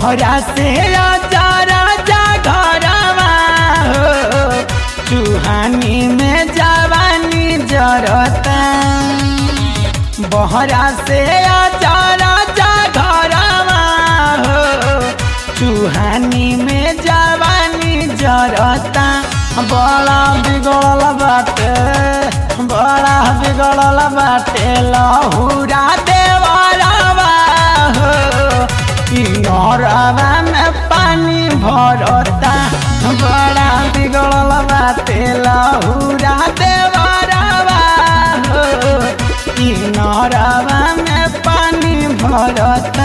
बहरा से आजा राजा घरवा हो चूहानी में जवानी जरता बहरा से आजा राजा घरवा हो चूहानी में जवानी जरता बड़ा बिगड़ल बाटे बड़ा बिगड़ल बाटे लहुरा देवरवा हो ई नौरवा में पानी भरता बड़ा बिगड़ल बाटे लहुरा देवरवा हो ई नौरवा में पानी भरता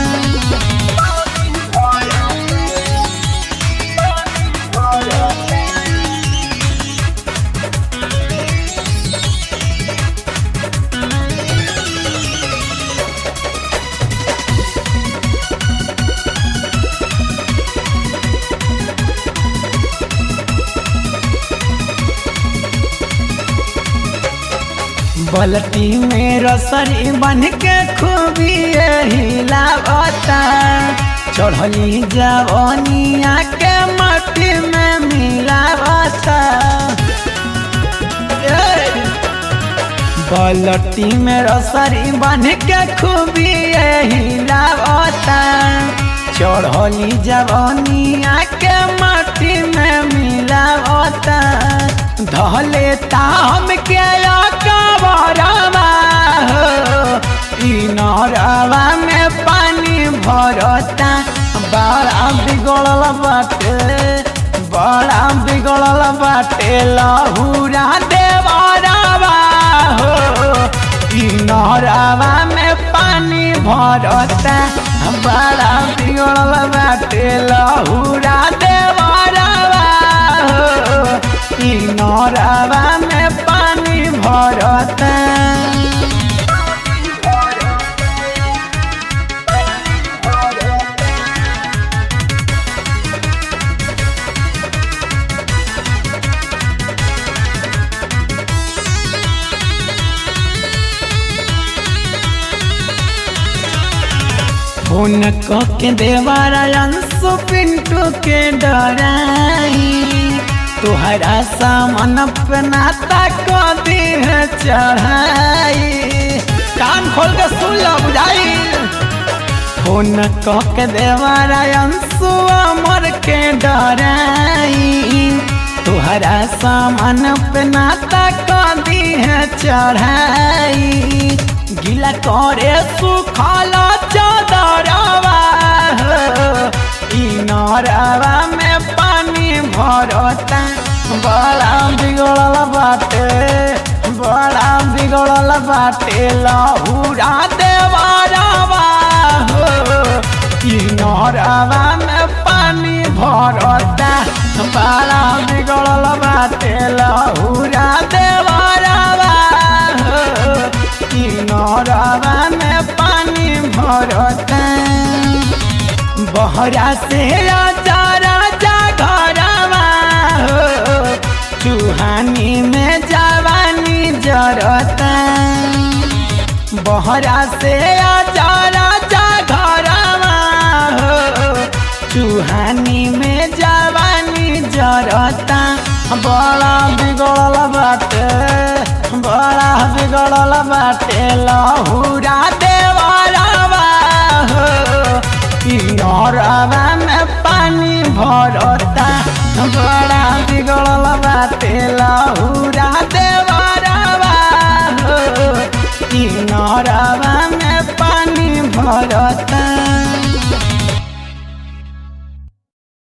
बलती में रसरी बन के खूबी हिलावता चढ़ली जवनिया के मट्टी में मिलावता ए! बलटी में रसरी बन के खूबी हिलावता चढ़ली जवनिया के मट्टी में मिलावता धले ताम के कबरवा हो ई नरवा में पानी भरता बड़ा बिगड़ल बाटे बड़ा बिगड़ल बाटे लहुरा देवरवा हो ई नरवा में पानी भरता बड़ा बिगड़ल बाटे लहुरा देवरवा हो ई नरवा में पानी भरता फोन के देवारा अंशु पिंटू के डराई तुहरा सामान अपनाता को देह चढ़ाई कान खोल के सुन लो बुझाई फोन के देवारा अंशु अमर के डराई तुहरा सामान अपनाता को देह चढ़ाई गिला करे सुखल चदरवा हो ई नरवा में पानी भरता बड़ा बिगड़ल बाटे बड़ा बिगड़ल बाटे लहुरा देवरवा हो ई नरवा में पानी भरता बड़ा बिगड़ल बाटे लहुरा देवरवा हो ई नरवा में पानी भरता बहरा से राजा राजा घरवा हो चूहानी में जवानी जरता बहरा से राजा राजा घरवा हो चूहानी में जवानी जरता बड़ा बिगड़ल बाटे बड़ा बिगड़ल बाटे लहुरा देवरवा हो ई नरवा में पानी भरता बड़ा बिगड़ल बाटे लहुरा देवरवा हो ई नरवा में पानी भरता